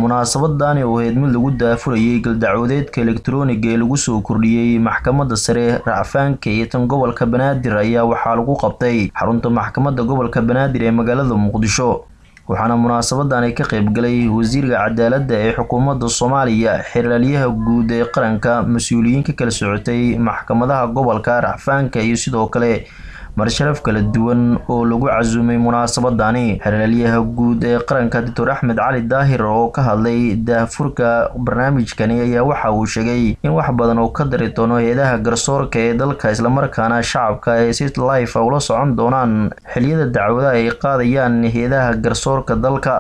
munaasabadani oo ahayd mid lagu daafurayay galdacwadeedka elektarooniga ee lagu soo kordhiyey maxkamadda sare racfaanka iyo tan gobolka banaadir ayaa waxaa lagu qabtay xarunta maxkamadda gobolka banaadir ee magaalada muqdisho waxaana munaasabadan ay ka qeybgalay wasiirka cadaaladda ee xukuumadda soomaaliya xeraalyaha guud ee qaranka mas-uuliyiin ka kala socotay maxkamadaha gobolka racfaanka iyo sidoo kale marsharaf kala duwan oo lagu casuumay munaasabadani xeraalyaha guud ee qaranka doctor axmed cali daahir oo ka hadlay daahfurka barnaamijkani ayaa waxa uu sheegay in wax badan oo ka dari doono hay-adaha garsoorka ee dalka islamarkaana shacabka ay si life ula socon doonaan xiliyada dacwadaha ay qaadayaan hay-adaha garsoorka dalka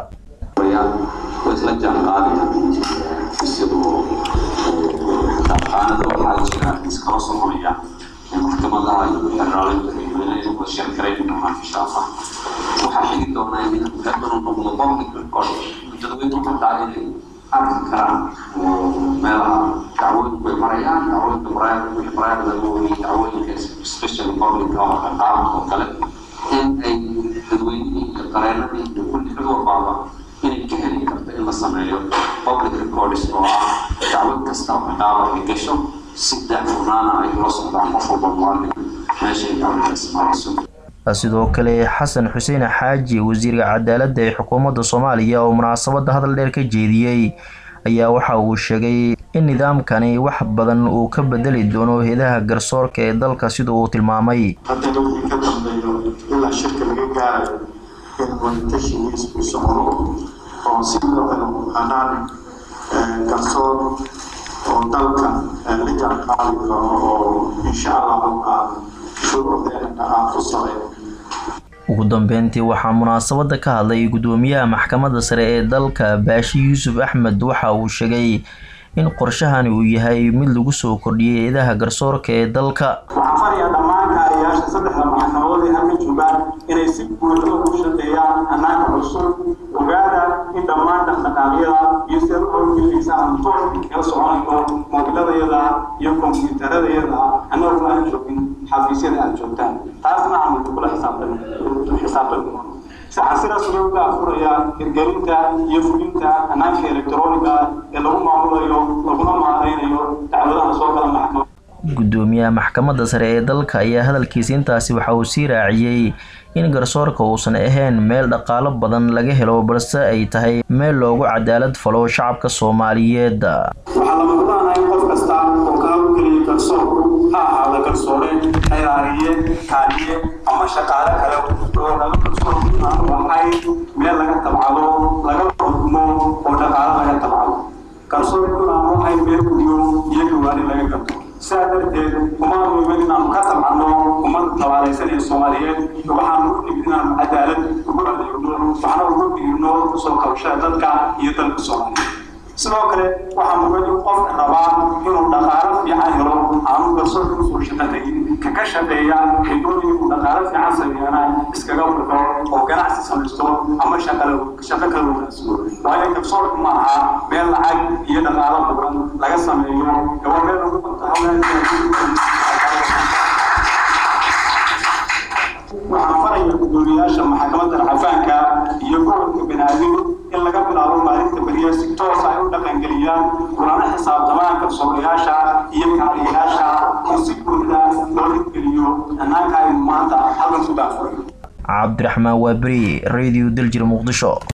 maxkamadaha iyo xeraalada iyo sheerkaraynaha insha allah waxaa xigi doonaa in hadanu noqdo public record dadweynu markaa inay arki karaan meelaha dacwooyinku ay marayaan dacwooyinka wixii maraayada laga wariyay dacwooyinka special public oo qaranka oo kale in ay dadweynihii iyo qareenadii iyo kulli cid walbaaba inay ka heli karto in la sameeyo public records oo ah dacwad kasta oo ciqaaba ay gasho si daahfurnaana ay ula socdaan qof walba muwaadin meesha ay dacwadaas marayso sidoo kale xasan xuseen xaaji wasiirka cadaaladda ee xukuumadda soomaaliya oo munaasabadda hadal dheer ka jeediyey ayaa waxa uu sheegay in nidaamkani wax badan uu ka bedeli doono hay-adaha garsoorka ee dalka sida uu tilmaamay haddana wixii ka dambeeyo ilaa shirka laga gaarayo in wadatashigiis u socdo oo sidoo kale hanaan garsoor oo dalka la jaanqaadi karo oo insha allahu aan shuruucdeena aan ku sareyn ugu dambeyntii waxaa munaasabada ka hadlay gudoomiyaha maxkamadda sare ee dalka baashi yuusuf axmed waxa uu sheegay in qorshahani uu yahay mid lagu soo kordhiyay hay-adaha garsoorka ee dalka waxaan farayaa dhammaan kaaliyaasha saddexda maxkamadood ee halka joogaan inay si buuxda ugu shaqeeyaan hannaanka cusub ogaada in dhammaan dhaqdhaqaaqyada iyo sida u howlgelinaysa aan toos kala soconayno moobiladayada iyo kombiyuutaradayada annagoo aan joogin xafiisyada aad joogtaan taasna aan kula xisaabtami waxaan sidaas uga afurayaa hirgelinta iyo fulinta hannaanka elektarooniga ee lagu maamulayo laguna maareynayo dacwadaha soo gala maxkamada gudoomiyaha maxkamadda sare ee dalka ayaa hadalkiisa intaasi waxa uu sii raaciyey in garsoorka uusan ahayn meel dhaqaalo badan laga helo balse ay tahay meel loogu cadaalad falo shacabka soomaaliyeed waxaa lama huraanahay qof kasta oo ka hawlgeliya garsoorku ha ahaada garsoore xeeraariye kaaliye ama shaqaale kale oo laga garsoorku waxay meel laga tabcado laga xukumo oo dhaqaalo laga tabcado garsoorkuna waxay meel guriyo iyo gawaani laga gato sidaa darteed umaan muhiman inaanu ka tabcano ummad tabaalaysanaya soomaaliyeed waxaanu u nimid inaanu cadaalad ugu adeegno waxna ugu dhiirno soo kabashada dadka iyo dalka soomaaliyeed sidoo kale waxaa muhiim in qofka rabaa inuu dhaqaalo fiican helo aanu garsoorka usoo shaqatagin kaka shaqeeya xidooyin uu dhaqaalo fiican sameeyana iskaga baxo oo ganacsi samaysto ama shaqo kale wanaagsiyo waayo garsoorka ma aha meel lacag iyo dhaqaalo badan laga sameeyo waa meel lagu qabto waxaan faraya gudoomiyaasha maxkamadda raxafaanka iyo gobolka banaadir in laga bilaabo maalinta beriya si toos ay u dhaqangeliyaan kulana xisaabtamaan garsoorayaasha iyo kaaliyayaasha oo si buuxda loo hirgeliyo hannaanka aynu maanta halkan ku daafurayo cabdiraxmaan waaberi radio daljir muqdisho